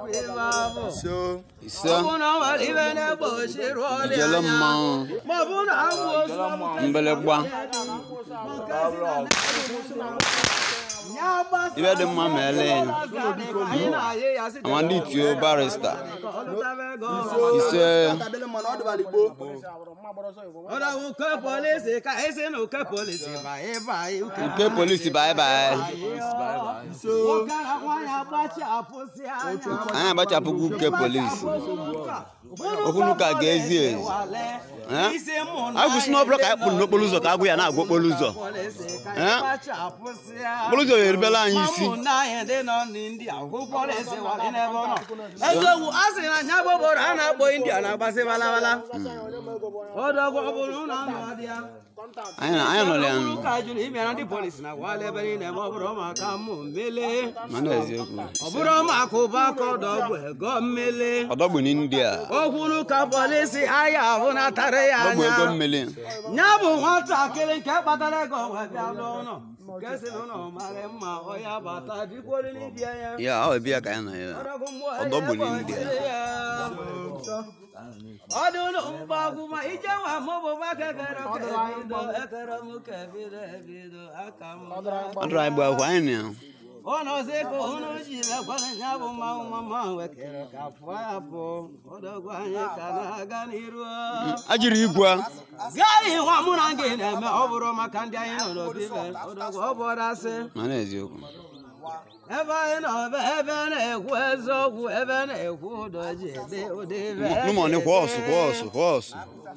so ise ọ bụ na ọ nwere ibe na-egbochiri ọrịa ijele anya mmanwụ ma ọ bụ na agwụ ozu mgbịlịgba ibe dị mma ma ele ya amadi tio barista ise tabele mana ọ dịbara igbo ọdọwụ ke polisi ka esi na oke polisi ba ịba uke nke polisi bye bye nwoke na nwaanyị agbachapụsị anya anyị agbachapụgo nke polisi okwu ka ga-ezi ezi Eh? isi mụ na anyị kwụsị n'ọbụla ka anyị kpụrụ n'okporo ụzọ ka agwụ ya na-agwa okporo ụzọ polisi ka Eh? ịgbachapụsị okporo ụzọ erubela anyị isi ụmụnna anyị ndị nọ n'india hụ polisi wali n'ebe ọ nọ eziokwu a sị na nya bụ obodo a na-akpọ india na-agbasị balabala ọdọgwụ ọ bụrụ na nọ dị ya anyị na- anyị nọrọ ya nụ ụka jụrụ ịbịa na ndị polisi na gwala ebe niile ma ọ bụrụ maka mmụ mmele mana eziokwu ọ bụrụ maka ụba aka ọdọgwụ ego mmele ọdọgbu n'india okwuru ka polisi aya ahụ natara ya ọdọgbu ego anya mmeli ya bụ nwatakịrị nke kpatara ego wee bịa n'ụlọ nke si n'ụlọ mara mma ọ ya bata dikwori n'ibia ya ya ọ ebe ya ka anyị nọ ya ọdọgbu n'india ọ dị ụlọ mgbagwu ma ije nwa mụbụba kekere kebido ekere m kebido ebido aka m ọ dụrụ anyị gba akwụkwọ anyị na ya ụlọ si ka ụnụ ji mekwara ya bụ mmanwụ mama wekere ka pụọ ya pụọ ọdọgwu anyị ka na-aga n'iru ajiri igwe gaghị nwa mụ na gị na-eme ọ bụrụ maka ndị anyị nọ n'obi be ọdọgwu ọ bụrụ asị mana eziokwu ebe anyị nọ ebe ebe na-ekwu eziokwu ebe na-ekwu ụdọ ji ede ụdị ibe nụmọnị kwa ọsụ kwa ọsụ kwa ọsụ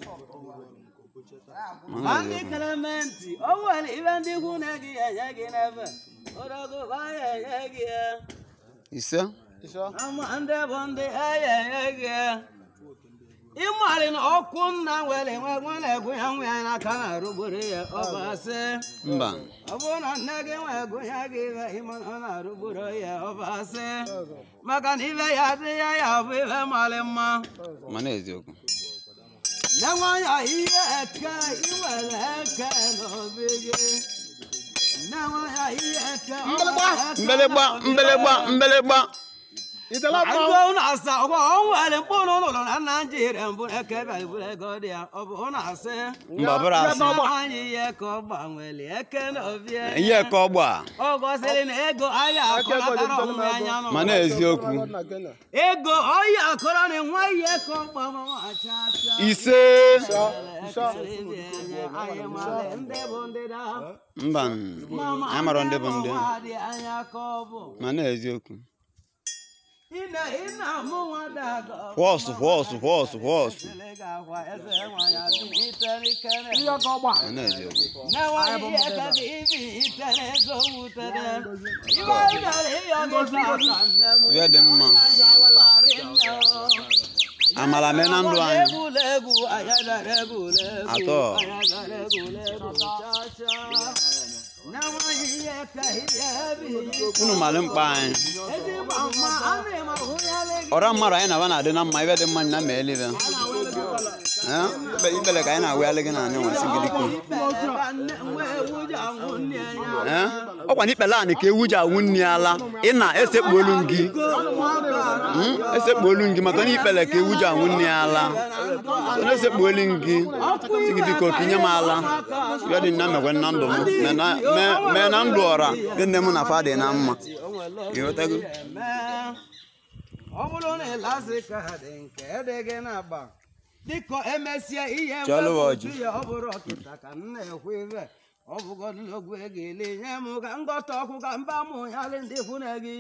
ma mana ndị eziokwu kelementi o nwere ibe ndị ikwu na gị enye gị n'ebe ụdọgwu anyị enye gị ya ise ama ndị bụ ndị enye enye gị ya ịmarị na ọkụ nna nwere nwe nwa na-egwu ya nwa ya n'aka na-arụgburu ya ọ bụ asị mba ọ bụrụ na nne gị nwe ego ya gị ibe ịma na ọ na-arụgburu ya ọ bụ asị maka na ibe ya dị ya ya bụ ibe marị mma mana eziokwu nne nwanya ihe eke iwere eke n'obi gị nne nwanya ihe eke mbelịgba mbelịgba mbelịgba Agụụ na-asa ọgwa ọ nwere mkpụrụ ụlọ na Naịjirịa mbụ eke bịara ego dị ya ọ bụ na-asị mba bụrụ asị anyị ihe ka ọ gbanwere eke n'obi ihe ka ọgba ọ gosiri na ego ahịa akọrọtara onwe anya nọ mana eziokwu ego ọhịa akọrọ na nwa ihe ka ọ gbanwacha ise anyị mara ndị bụ ndị da mba anyị mara ndị bụ ndị dị anya ka ọ bụ mana eziokwu ị na-amụ nwa daga kwọsụ kwọsụ kwọsụ kwọsụ mana eziokwu ihe dị mma amala mee na ndụ anyị atọ unu mara mkpa anyị ọra mmadụ anyị na-aba na-adị na mma ibe dị mma na ma elibe ikpele ka anyị na-awụghalị gị na anyị nwasị gị dịkwu ọkwa na ikpele anị ka ewu ji awụ nri ala ị na-esekpuolu gị Mm, esekpuolu gị maka na ikpele ka ewu ji awụ nri ala so na-esekpuolu gị si gị biko kinye m ala ya dị na mekwe na ndụ m mee na- mee- mee na ndụ ọra gị nne m na fa dị na mma ịghọtago ọ bụrụ na ịlasị ka ha dị nke dị gị na-agba dịka emesịa ihe Chalụ mwepụ ọjị. uju ya ọ bụrụ ọkịta ka m na-ekwu ibe ọ bụgodịlogwu ego ele nye m ka ngọta ọkụ ka mba mụ ya dị ndị ikwu na gị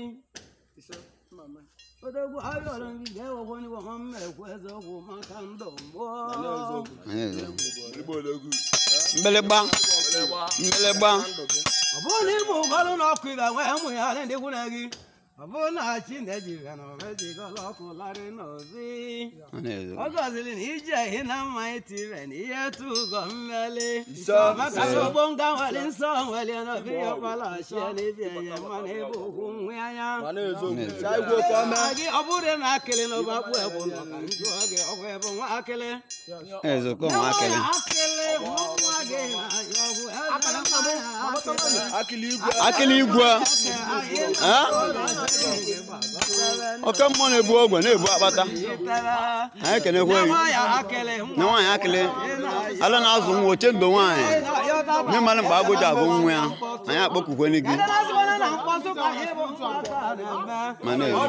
odogwu ayọrọ gị ga-ewekwa n'igwe ma m ekwu eziokwu maka ndụ mbụ Anyị eziokwu. mgbịlịgba mgbịlịgba ọ bụrụ na ịbụ ụgọrụ na ọkụ ibe nwee ụmụ ya dị ndị ikwu na gị ọ bụrụ na chi na-ejighị na omejigọla ọkụ larị n'obi Anyị eziokwu. ọ gọziri na ije ihe na mma itire na ihe tu ụgọ mmeli maka na ogbo nga nwere nsọ nwere n'obi ya ọkpala achịa n'ibi enye mmanụ ebe okwu nwe anya gị ọ bụrụ na akịlị na ụba kpụ egbu nọ ka njụ gị ọgwụ ebe nwa akịlị eziokwu nwa akịlị akịlị nwa gị na ya ọgwụ akịla igwe Eh? oke mmụọ na-ebu ogwe na-ebu akpata anyị ekenekwa gị na nwaanyị akịlị ala na-azụ nwa oche ndo nwaanyị nye mmadụ mgbe agụji agụ nwa ya anyị akpọkwukwene gị Mana ezi.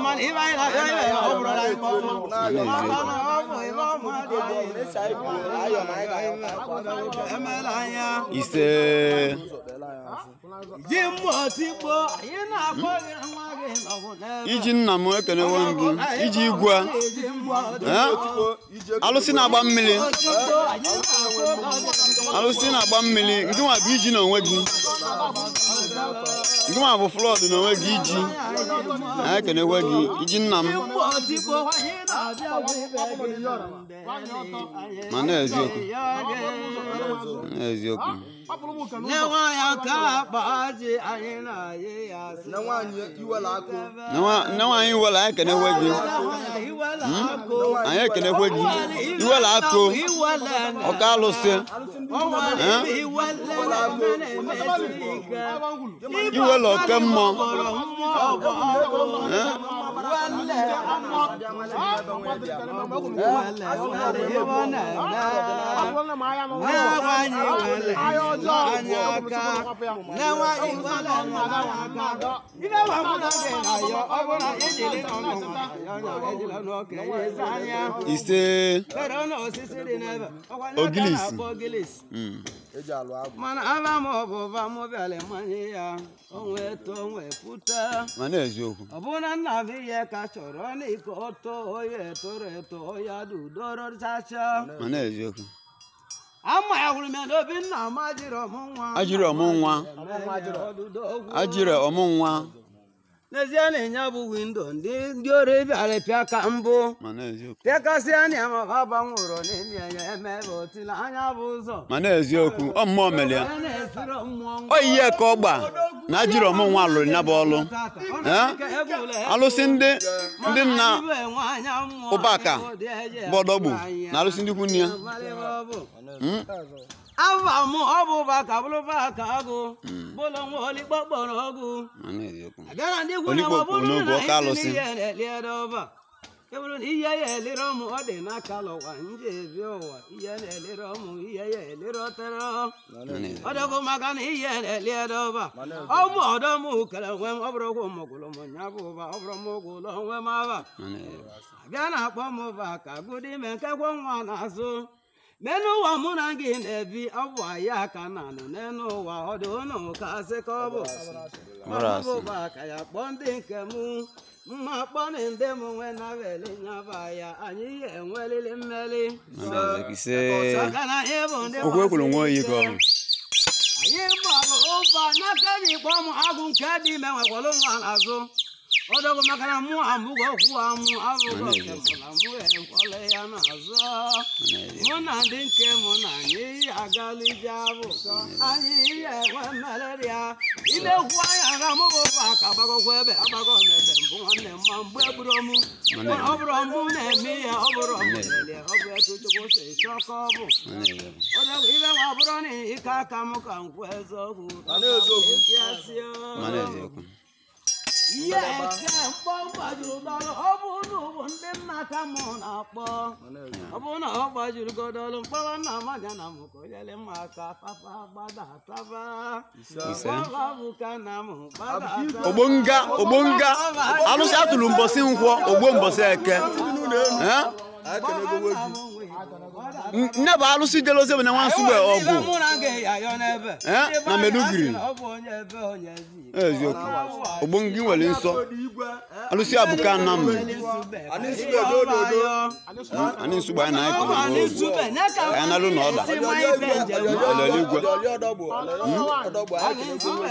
ise ji mmụọ tigbo anyị na-akpọ gị nwa gị nọgwụ n'ebe iji nna m ekenewo m gị iji igwe ji mmụọ Eh? alụsị na-agba mmiri tigbo anyị na-akpọ alụsị na-agba mmiri nke nwa bụ iji n'onwe gị nke nwa bụ flọd n'onwe gị iji anyị ekenekwe gị iji nna m mmụọ tigbo anyị na-abịa bụ ibe gị na mbe Ma na-eziokwu. n'eziokwu nye nwaanyị aka akpa ji anyị na-ayị ya asị na nwaanyị iwela akụ nne nwa- nne nwaanyị iwela anyị ekenekwe gị iwela akụ anyị ekenekwe gị iwela akụ ọka alụsị iwela oke mmụọ Eh? ise Ogilisi. ogilisi Mm. eji alụ agwụ mana aba m ọbụba m bịara manye ya onwe to onwe pụta ma na-eziokwu ọ bụ na nna m ihe ka chọrọ n'ike ọtọ onye toro eto ya dudoro chacha ma na-eziokwu ama ya hụrụ m ya n'obi nna m ajịrị ọmụ nwa ajịrị ọmụ nwa ọdụdụ ogwu ajịrị ọmụ nwa n'ezie na ịnya bụ windo ndị ndị ori bịara pịa ka mbụ ma na-eziokwu pịakasịa anya ma ha gbanwụrụ n'ime ya emebe otila anya bụ ụzọ ma na-eziokwu ọ mmụọ mere ya onye na-esiro mmụọ ọ ihe ka ọ gba na ajịrị ọmụ nwa lụrụ ya bụ ọlụ Eh? alụsị ndị ndị nna ụbaka bọdọgbu na alụsị ndị ikwu nne ya Mm. ava mụ ọ bụ ụbaka bụrụ baka agụ bụlụ nwa olikpo kpọrọ ọgụ ma na-eziokwu abịara ndị ikwu Olikpo na ọ bụrụ n'oge na ọka isi alụsị. n'ihe na-eliere ọba ebụrụ na ihe ya elere ọmụ ọ dị n'aka lụwa nje ebi ụwa ihe na-elere ọmụ ihe ya elere ọtere ma na-eziokwu ọ dịkwa maka na ihe na-eliere ọba ọ bụ ọdọ m kere nwe m ọ bụrụ ụkwụ mụgwụrụ m nya bụ ụba ọ bụrụ m ụgwụlọ nwe m aba ma na-eziokwu abịa na-akpọ m ụba ka gụdị ime nkekwe nwa n'azụ n'elu ụwa mụ na gị na-ebi ọ bụ anyị aka na anụ n'elu ụwa ọ dị ụnụ ka asị ka ọ bụ Mara Ọ bụ asị. ụba ka ya kpọọ ndị nke mụ mma kpọọ na ndị m nwe na veli nyaba ya anyị ya enwelili mmeli ma na-eziokwu ise Saka na anyị bụ ndị okwu ekwuru nwa oyi ka ọ bụ anyị gbalụ ụba n'aka dị kpọ m agụ nke dị ime nwekwara nwa n'azụ ọdọgụ maka na mụ amụgo okwu amụ abụgo nke mụ na mụ ekwele ya n'azụ mụ na ndị nke mụ na anyị agala ije abụ anyị ihe enwe mmeleri ya ilekwu anya ga mụ bụ ụba ka agbagokwa ebe agbago m ebe mbụ nwanne m ma mgbe egburu mụ ọ bụrụ mụ na-eme ihe ọ bụrụ mụ lelie ọ bụ etu chukwu si chọọ ka ọ bụ ma na-eziokwu Ọdọgwu ibe nwa bụrụ na ike aka m ka m kwuo eziokwu na-eziokwu. Esi asị o. ma na-eziokwu ihe eke mkpọ gbajuru dọlụ ọ bụ na ụbụ ndị nna ka mụ na-akpọ ọ bụ na ọ gbajuru godolu mkpọrọ nna maja na m ka onyere m aka papa gbada taba Ise. Gbọrọ bụ ka nna m gbada taba. ogbonga ogbonga alụsị atụrụ mbọsị nkwọ ogbo mbọsị eke Eh? ekenego gị N- nne bụ alụsị jeloze bụ na nwa nsugbe ọgụ Ibe mụ na gị yayọ n'ebe. Eh, Ndị be na anyị Meduguri. asị na ọ bụ onye ebe onye ezi. eziokwu ogbonga nwere nsọ igwe alụsị abụka nna m Anyị nsugbe dododo. anyị nsugbe anyị na-ekele n'oge Anyị nalụ n'ọda. Ọlọlọ igwe. ọlọlị ọdọgbụ ọlọlị ọdọgbụ anyị ekenego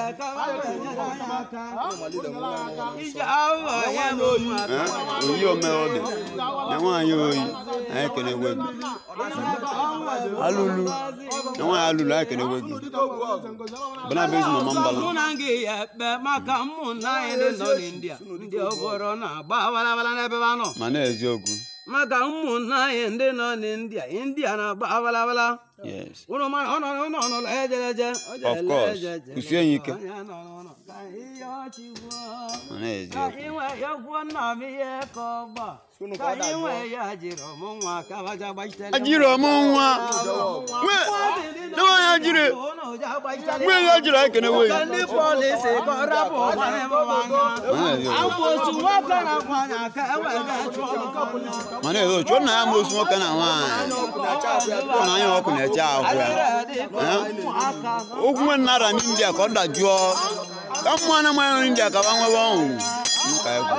Eh? oyi ome ọ dị na nwaanyị oyi anyị ekenegwe gị alụlu na nwaanyị alụlu anyị ekenegwe gị bụ na bụ ezi mama mbalụ mụ na gị ya ekpe maka ụmụnna anyị ndị nọ n'india ndị obodo na-agba awalawala n'ebe ha nọ ma na-eziokwu maka ụmụnna anyị ndị nọ n'india india na-agba awalawala yes Unu ma ọ nọ n'ụlọ n'ụlọ ejeleje o jele Of course. ejeje. Kwụsie ya ike. Onye nọ n'ụlọ ka ihe ọchị gwuo. ọ na-ezi ka okwu inwe ya gwuo nna m ihe ka ọ gba Sunu ka ka ọ dajụọ. inwe ya jiri ọmụ nwa ka baja gbachitele ajiri ọmụ nwa nwe nwe ya jiri nwe ya jiri ekene we ka ndị polisi ka ọ rapụ ọgbara ebe ọ anya ọ na-ezi okwu akwosu nwoke na-akwa anya ka ewega chụọ ọkụ ma na-ezi okwu chụọ nna ya ma osu nwoke na nwaanyị ọ na anya ọkụ na-eche ahụ ya okwu nwe nara n'india ka ọ dajụọ ka mmụọ na mmanya nri india ka ba nwebe ọṅụ Nka ekwu.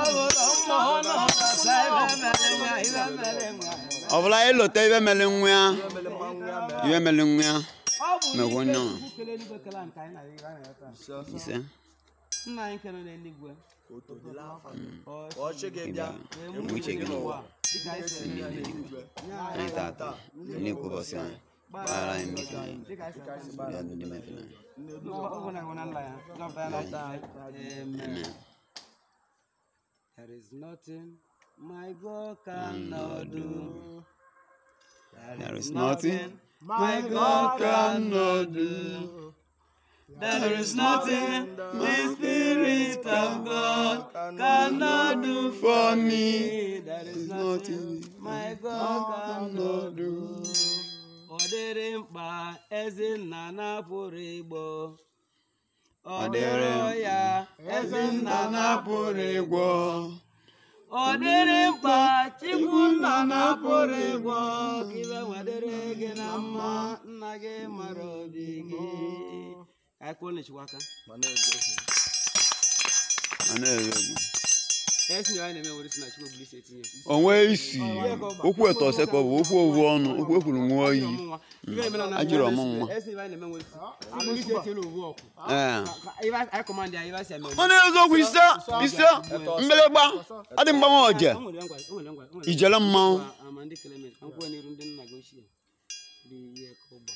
ọ bụla ịlọta ibe mere nwa ya ibe mere nwa ya mekwa onye ọṅụ ise nna anyị nke nọ n'eluigwe Ka ọchị gị bịa mgbe uche gị n'ụwa dịka anyị si eme n'eluigwe anyị tata n'ikwu ụbọchị anyị gbaghara anyị mmehie anyị dịka anyị si eme bịa ndị mefere anyị Ọgwụ na-enwe na nla ya, nọpụta ya nọpụta anyị. Amen. There is nothing my God cannot do. There is nothing my God cannot do. There is nothing the Spirit of God cannot do for me. There is nothing my God cannot do. Ọ dịrị mkpa eze nna na-apụrụ igbo. Ọ dịrị ya eze nna na-apụrụ igbo. Ọ dịrị mkpa Chukwu nna na-apụrụ ịgwọ ka ibe nwadere gị na mma nna gị mara obi gị. Ka anyị kpọọ Nnechukwu aka. Ọ na-eri egwu. Esi na anyị na-eme were si na Chukwu ebuli isi etinye. onwe isi okwu eto ọsọ ka ọ bụ okwu ovu ọnụ okwu ekwuru nwa oyi Ọmụnwa. Ibe emela na Ajịrị ọmụnwa. Esi na anyị na-eme were si. Ebuli isi etinye ovu ọkụ. ee Ka Ibe anyị kọmandị ya ibe asị eme. ọ na-ezo okwu ise ise mgbịrịgba adị mgbanwe ọje O nwere ngwa, o nwere ngwa, o nwere ijele mmanwụ ngwa, ama ndị Clement, ka m kwuo n'iru ndị nna gị ochie. Dị ihe ka ụgbọ.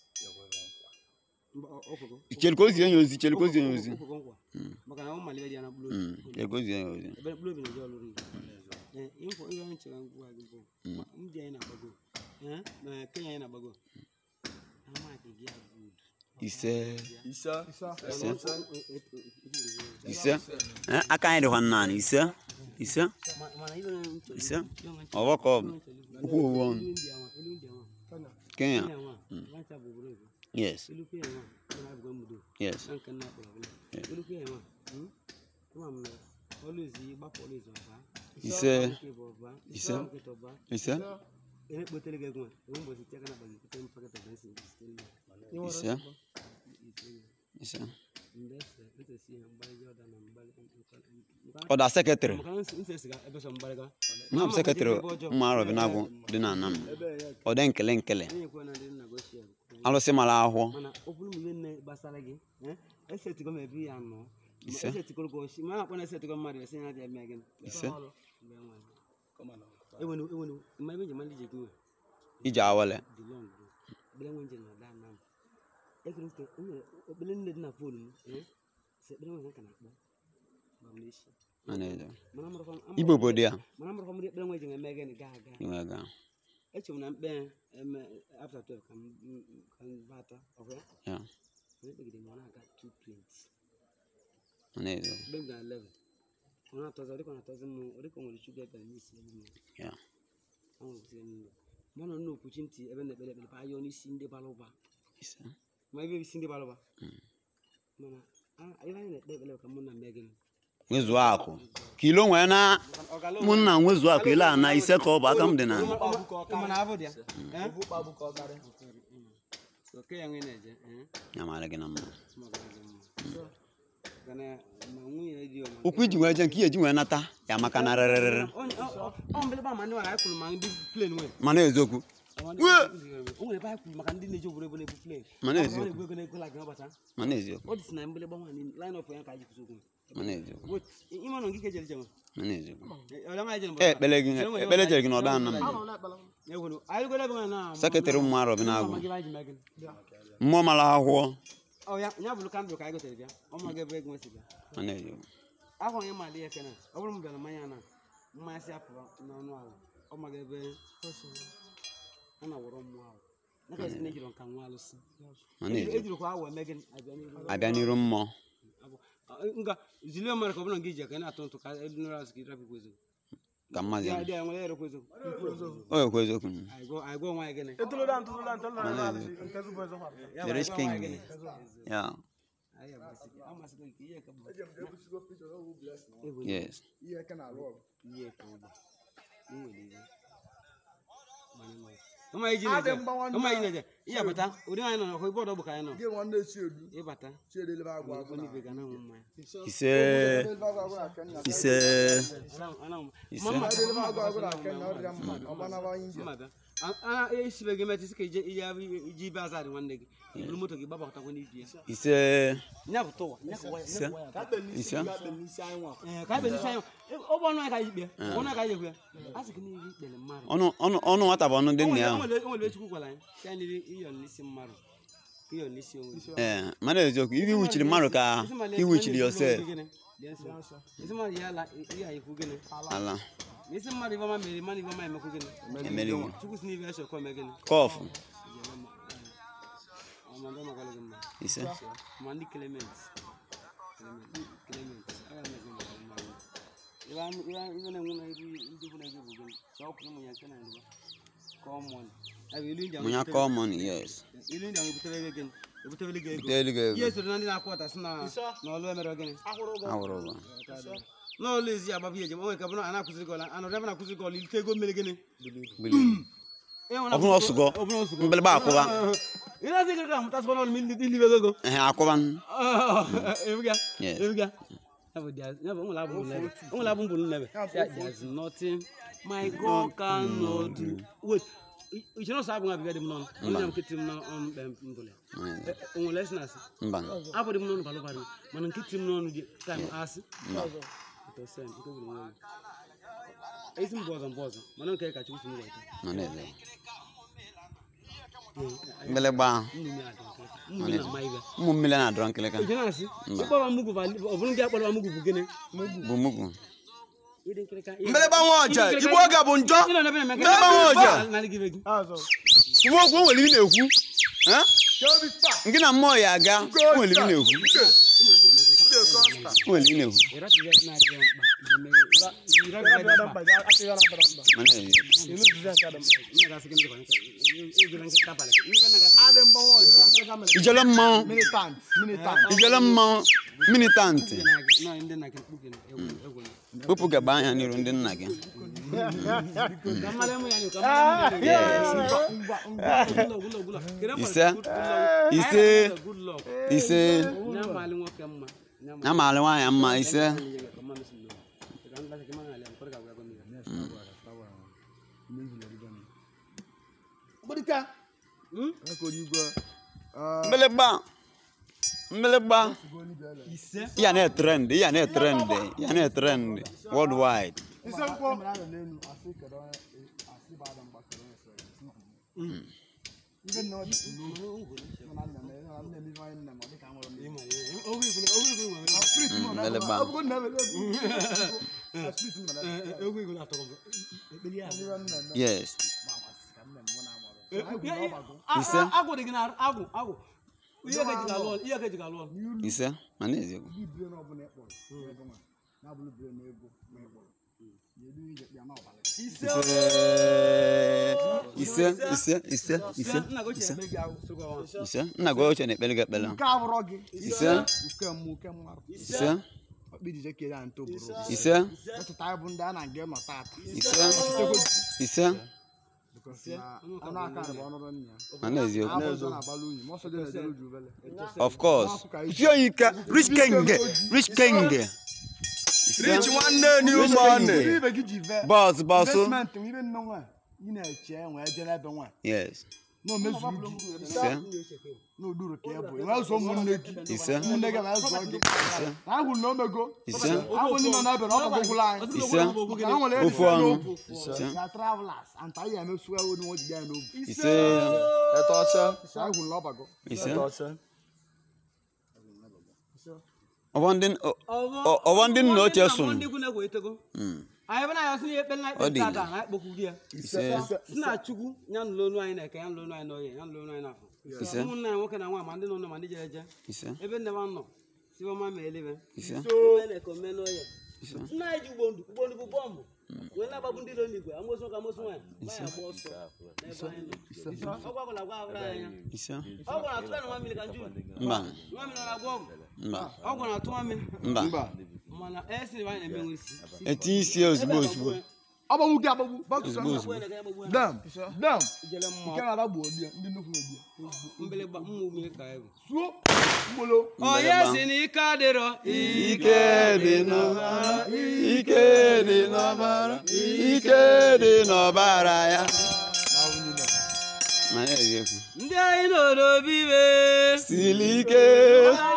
Mba, ọ- ọ kwụgo. chere ka o zie ya ozi chere ka o zie ya ozi Ọ kwụgo nkwa. Maka na ọ malibe dị ya na mkpụrụ Mm, obi. chere ka o zie ya ozi Ebe mkpụrụ obi na-eje ọlụrụ ndụ. Ee, info ihe anyị chere ngwa gị bụ ndị anyị na-agbago. Ee, na Kenya anyị na-agbago. Amaghị gị ya good. ise ise ise ise Eh, aka anyị dịkwa nnaanị ise ise Ma- mana ibe na nche- ise ibe na nche- ọgbọ ka ọ bụ okwu ovu ọnụ ilu ndị awa, ilu ndị awa. kenya Kenya nwa, nwancha bụ obodo oyibo. yes Ilu Kenya nwa, ọ na-abụgo mmudo. yes na nke nna kpọrọ ọbụla. Ilu Kenya nwa, hmm? Ama m na always ịgbapụ always ọba. ise Nke bụ ọba, Ise. nkịta ọba. ise Ene kpotere gị ego a, enwe mbọchị tie aka na akpa gị, kute m paket of rice site n'ụlọ. ise ise Mgbe ese, ese si ya mgbalị Jordan na mgbalị- nke- ọda sekretrị maka na nse- nse siga ebe sọ mgbalịga. nna m sekretrị mma arọbi na-agwụ dị na anam ọ dị nkele nkele Enyekwa na ndị nna gị ochie bụ- alụsị mara ahụhụ mana ọ bụrụ ma ihe nne gbasara gị eh, esetigo m ebi ya nọ Ise. esetigoro gị oshi ma a na-akpọ na esetigo mmadụ esi ya dị eme gị ise Mgbe nwa. Ewenu ewenu mma ebe njem ndị ji gị nwe ije awele dị long bro ekpere nwe njem na ada na m ekere nke o nwere ekpere nne dị na fonu m eh, si ekpere nwe ka na-akpọ ma m na-eshi a na-eje mana amụrụkwa m- igbo obodo ya mana amụrụkwa m ndị ekpere nwe ji eme gị gaa aga inwe ga eche m na mkpe eme after 12 ka m m- ka m bata ọhụ ya ya mana ekpegide m ọ na-aga 220 a na-eje mgbe m gara 11 ọ na-atọzi ọ dịka ọ na-atọzi m ọ dịka o nwere shuga ebere n'isi elu m ya anwụrụ kwụsịrị m ụlọ ma ọ nọ n'okwuchi ntị ebe m na-ekpere ekpere ayọ n'isi ndị bara ụba ise ma ebe isi ndị bara ụba mana a- ebe anyị na-ekpe ekpere ka mụ na mmea gịnị nwezuo akụ ka ilo nwee na ụmụnna nwezuo akụ ile a na ise ka ọ bụ aka m dị na mana abụ dị ya Eh? ofu kpagbu ka ọ karị So, ke ya nwe na-eje eh? ya mara gị na mma Ma ọ gara gị mma. Kana ma nwunye dị ọma okwu iji wee je nke ihe eji wee nata ya maka na rịrịrịrị Onye- ọ- ọ- ọ mbeleba ma ndị nwere anyị kwuru ma ndị plen nwere mana eziokwu o nwere ebe anyị kwuru maka ndị na-eji obodo ebe na-ebu plen Mana Ọ eziokwu. na-egbu ego na-ego like n'ụbọchị ahụ. mana eziokwu ọ dị si na mgbịlịgba nwaanyị line up ya ka anyị kwụsị okwu mana eziokwu Wait, ime nọ nke jere jenwe mana eziokwu ọlama anyị jere e ekpele gị ekpele jere gị na ọda ana m egwuru anyị rigoro ebe nwa na sekretrị ụmụ arọbi na-agwụ Ama gị ebe anyị ji mee gịnị? mmụọ mara ahụhụ Ọ ya ya bụrụ kandụl ka anyị gotere bịa ọ ma gị ebe ego nwesị bịa mana eziokwu ahụ onye mali ya kena ọ bụrụ m bịara mmanya na mmanya si apụ n'ọnụ ahụ ọ ma gị ebe a na-awọrọ mmụọ ahụ Naka esi na ejiri nka nwa alụsị. ma na-eziokwu Ejirikwa awa eme gịnị abịa n'iru. abịa n'iru mmụọ Abụ- ah, Nga zilie mmadụ ka ọ bụrụ nga iji aka ị na-atụ ntụ ka elu nụrụ azụ ka ịrapụ kwezo. ka mmadụ Dị ya dị enwere ere kwezo. o ekwu eziokwu Anyị gụọ anyị gụọ nwa anyị gịnị. Etolodan tolodan tolodan na alisi nke zubo ezo fa. Ya The bụ, rich anyị gụọ nwa king. anyị gịnị. ya Anyị amasịghị amasịghị nke ihe ka bụ. yes Ihe ke na arụ ọrụ. Ihe ka ụgbọ. Nwere ihe. Ọma iji Adị na-eje. mgbanwe Ọma iji na-eje. Ihe bata. Ụdị anyị nọ n'ọkụ ibe ọdọ bụ ka anyị nọ. Gị nwanne Chiedu. Ịbata. Chiedu elebe agwa agwa. Onye ibe ga na-anwụ mmanya. ise Elebe agwa agwa na Kenya. ise Anam- Ise. Mama- Elebe agwa agwa na Kenya ọ dịrị mma. Ọ gbanaba India. Mma bịa. A- a- esibe gị metụ isi ka ije ije abụ- ije ibe azarị nwanne gị iburu moto gị gbabakọtakwa n'ibi ya ise nya bụ tụwa nya kụwa ya ise nya kụwa ya Ka akpe n'isi Ise. ka akpe n'isi anyị nwa. Ee, ka ebe n'isi anyị ọ bụ ọnụ anyị ka anyị ikpe ọnụ anyị ka anyị ekwu ya a sị gị n'ihe ikpere mmadụ ọnụ ọnụ ọnụ nwata bụ ọnụ dị O nna nwere- ya o nwere- o nwere echukwu gwara anyị si anyị n'ihe iyọ n'isi mmadụ ka iyọ n'isi onwe gị. ee mana eziokwu ibi wuchiri mmadụ ka Isi mmadụ iwuchiri esi yosef mmadụ gịnị? Lee nsọ. isi mmadụ ya ala ihe anyị ekwu gịnị ala Ma isi mmadụ ibe ọma mere mmadụ ibe ọma emekwu gịnị emerigo chukwu si n'ibe eshọkọ eme gịnị kọfụ ọmọdé ọmọkọlẹ gị mma ise ma ndị clement clement clement aga m ege maka mma gị ibe am- ibe am- ibe na-enwe na ibu ndị bụ na ege bụ gịnị ka ọ kwụrụ ụmụ ya nke na ndịba kọmọn abụ ilu ndị ahụ mụnya ebutere- kọmọn yes ilu ndị ahụ ebutere gị gịnị ebutere gị ego butere gị ihe ego soro na ndị na-akwụ ọta sị na na ọlụ emere gịnị awụrụ ụgwọ n'ọlụ ezi agbabụ ihe ejem onwe ka bụrụ a na-akụziri gị ọla anọrọ ebe na-akụziri gị ọla ilite ego mmiri gịnị bili ọ bụrụ ọsụgọ mgbịlịgba akwụba ị na-asị gị ka amụtasịkwa n'ọlụ ma ili- ilibe ego ehe akwụba ebuga Yes. ebuga ya bụ dia- ya bụ onwere abụ nlebe onwere abụ mbụ nlebe ya there's nothing my god cannot do wait ichere ọsọ abụ nwa bịbịa dị m n'ọnụ onye m nkịtị m n'ọnụ mkpe mbụle onwere esi na-asị mba abụ dị m n'ọnụ balụ balụ mana nkịtị m n'ọnụ dị taim asị Ntọsị, nke gburu onwe ya. esi mbụ ọzọ mbụ ọzọ mana nke ka chukwu si m weta mana eze mgbịlịgba nnu m ya dị nkịtị. nnu m na-ama ibe ụmụ mmiri na-adọrọ nkịlịka ije na-asị ịkpọba mugwu ọ bụrụ ndị akpọrọ mugwu bụ gịnị bụ mugwu ịdị nkịrịka Mbeleba nwa ọja, Igbo oge bụ njọ. Mbeleba nwa ọja. nwa okwu o nwere ibi na-ekwu Eh? nke na mmụọ ya aga o nwere ibi na-ekwu o nwere ibi na-ekwu mana eze ijele mmanwụ Militant. Militant. ijele mmanwụ militantị kpụpụ gaba anya n'iru ndị nna gị Ise. ise ise ya maara nwaanyị mma ise Gbadika. Eko onye mgbịlịgba mgbịlịgba ya na-etrend ya na-etrend ya na-etrend worldwide Ise nkwọ. mgbịlịgba yes Ise. agwụ dị gị na agwụ agwụ ihe ka eji ga-alụ ọlụ ihe ka eji ga-alụ ọlụ ise mana eziokwu ise ise ise ise nna gị ochie ise eme gị agwụ sịrịkwa ọnwa. ise nna gị ochie na-ekpere gị ekpere Nke abụrọ gị. ise Nke mmụ nke mmadụ. ise Ọkpa ijije kere anyị ntoboro. ise Echeta anyị bụ ndị a na-aga nọ tata. ise ise Ọnụ aka bụ ọnụrụ nna ya. mana eziokwu Abụ ọzọ na-abalị unyi, ma ọsọ dị na-ejere uju ubele. of course ife onye ike rich king rich king ise nwanne ni ụmụnne. Ibe gị ji ve. bọs bọsụ Investment nwe ibe nne nwe. Ị na-eche enwe eje n'ebe nwe. yes Na o mezuru gị. ise Na uduru ka ị bụ. Enwe ụzọ ụmụnne gị. ise Ụmụnne gị na-azụ gị. Na ahụ na omego. ise Ahụ ndị nọ n'ebe na ọ gbagwụla anyị. ise Maka na o nwere ofu enyi ọnụ n'obu. Ya travelers. Anta anyị emesu ewu na ojide ya n'obu. ise Anyị gwuru n'ọbago. ise ọbọ ndị ọ- ọ- ọbọ ndị nna ochie sụrụ ndị ikwu na-egwu etego Mm. anyị bụ na ya sị na ekpe na Ọ dị ikpe ile. tada na ekpokwu di ya ise si na chukwu ya nụlụ onu anyị na-eke ya nụlụ onu anyị n'oye ya nụlụ onu anyị n'afọ Ise. ụmụnna anyị nwoke na nwaanyị ma ndị nọ nọ ma ndị jere eje ise ebe nne m nọ siwoma ma elibe ise Ome na-eke ome n'oye nna anyị ji ugbo ndụ ugbo ndụ bụ bọmbụ wee na-agbagbu ndị ilo n'igwe amosu nwoke amosu nwaanyị nwaanyị agba ọsọ n'ebe anyị nọ ọgwụ agwụla agwa abụrụ anyị anya ise ọgwụ na-atụ ya na nwa mmiri ka njụ mba nwa mmiri na-agwa ọgwụ mba ọgwụ na-atụ nwa mmiri mba mana esi na anyị na-emenwe isi etinye isi ya ozugbo ozugbo agbagbu gị agbagbu ozugbo ozugbo dam dam ijele nke mmụọ na-ada gbuo di ya ndị nnukwu na-ebi ya mgbịlịgba mmụ ihe ka egwu suo mgbolo onye si na ike adịrọ ike dị n'ọbara ike dị n'ọbara ike dị n'ọbara ya ma na-eziokwu ndị anyị nọ n'obi iwe siri ike anyị